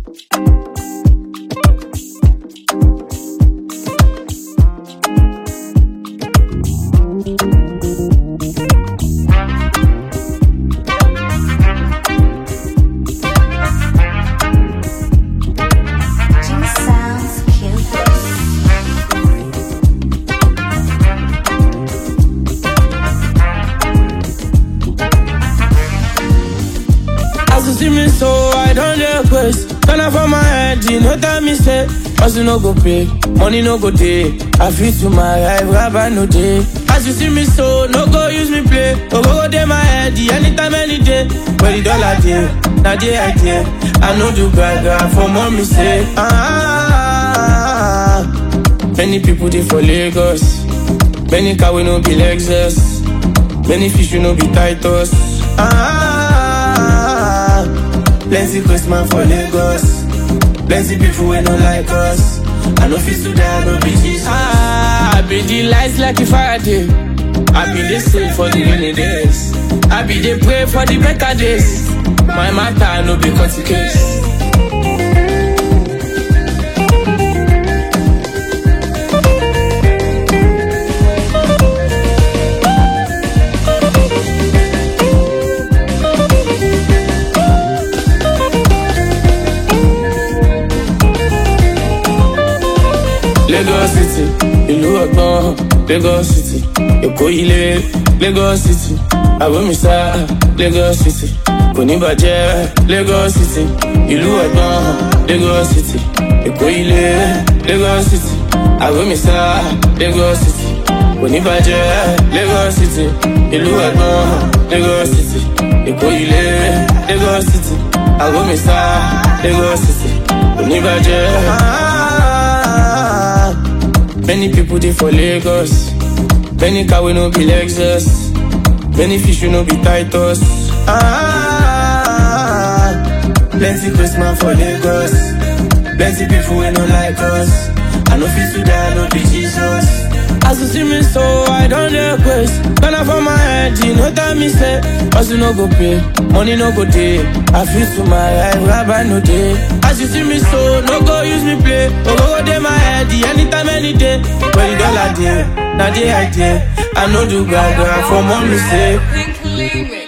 Jimmy sounds cute. As you see me so, I don't request. Turn up for my head, you know that me say. Hustle no go pay, money no go day. I feel to my life, rabbi no day. As you see me so, no go use me play. Go go go day my head, anytime, any day. But the dollar day, now day I day. I know do gaga for mommy say. Ah, many people they for Lagos. Many car we no be Lexus. Many fish we no be Titus. Ah, plenty Christmas for Lagos. Plenty people we no like us. I know fit to die, no be Jesus. Ah, I be the lights like a Friday. I be the same for the rainy days. I be the pray for the better days. My matter no be cut case. Lagos City, ìlú ọgbọ́n, Lagos City, Èkó ilé, Lagos City, Àbómísá, Lagos City, kò ní bàjẹ́, Lagos City, ìlú ọgbọ́n, Lagos City, Èkó ilé, Lagos City, Àbómísá, Lagos City, kò ní bàjẹ́, Lagos City, ìlú ọgbọ́n, Lagos City, Èkó ilé, Lagos City, Àbómísá, Lagos City, kò ní bàjẹ́. Many people they for Lagos. Many car we no be Lexus. Many fish we no be Titus. Ah, plenty Christmas for Lagos. Plenty people we no like us. I know fit to die, no be Jesus. As you see me so, I don't request. Turn up for my head, you know that me say. Hustle no go pay, money no go day. I feel to my life, rabbi no day. As you see me so, no go use me play. Oh, go go day my head, anytime, any day. But the dollar day, now day I day. I know do gaga for mommy say. Pink Limit.